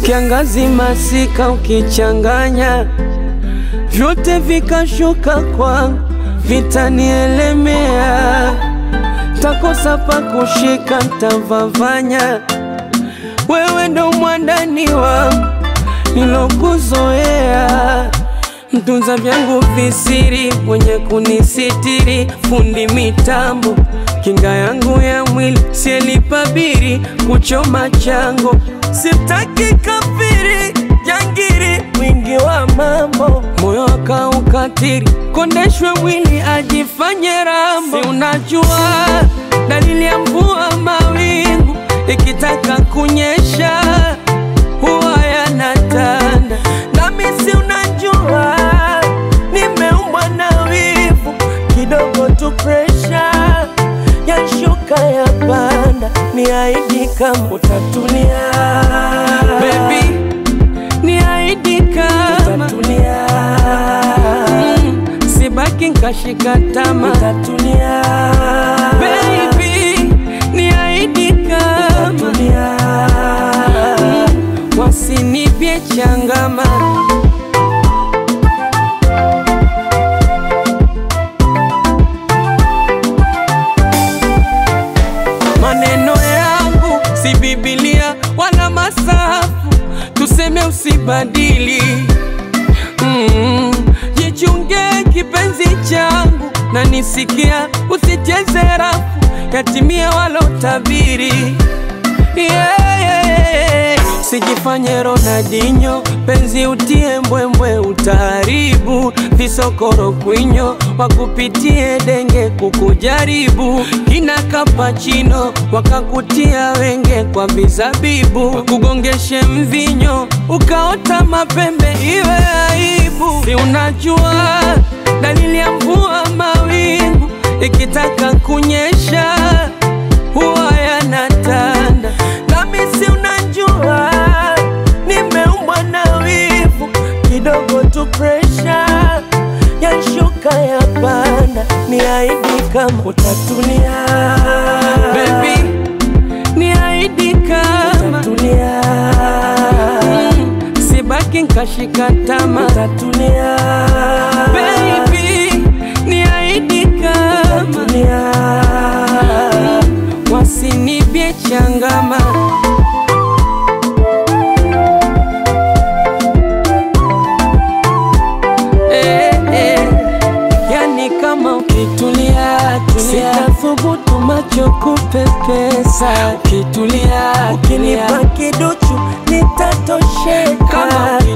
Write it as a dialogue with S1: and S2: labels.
S1: kiangazi, masika ukichanganya, vyote vikashuka kwangu, vitanielemea, takosa pa kushika, ntavavanya. Wewe ndo mwandani wangu nilokuzoea mtunza vyangu visiri, mwenye kunisitiri, fundi mitambo, kinga yangu ya mwili, sielipabiri kuchoma chango, sitaki kafiri jangiri, mwingi wa mambo, moyo akaukatiri, kondeshwe mwili ajifanye rambo. Si unajua dalili ya mvua, mawingu ikitaka kunyesha huwa yanatanda, nami si unajua nimeumbwa na wivu kidogo tu, presha yashuka ya panda, ni aidi kama utatulia baby, ni aidi kama utatulia, mm, sibaki nkashika tama utatulia baby, ni aidi kama utatulia, mm, wasinipye changama Maneno yangu si Biblia wala masafu, tuseme usibadili. Mm, jichunge kipenzi changu na nisikia, usicheze rafu, yatimie walotabiri. Yeah, yeah, yeah. Sijifanye Ronaldinho, penzi utie mbwembwe, utaharibu visokoro kwinyo, wakupitie denge kukujaribu, kina kapachino wakakutia wenge kwa vizabibu, wakugongeshe mvinyo ukaota mapembe, iwe aibu. Si unajua dalili ya mvua, mawingu ikitaka kunyesha huwa yanatanda, nami si unajua nimeumbwa na wivu kidogo tu, presha yashuka ya panda, ni aidi kama utatulia baby, ni aidi kama utatulia, mm, sibaki nkashika tama utatulia baby, ni aidi kama utatulia, mm, wasinipye changama eh, eh. Yani kama ukitulia tulia, sitathubutu macho kupepesa. Ukitulia ukinipa kiduchu nitatosheka. Kama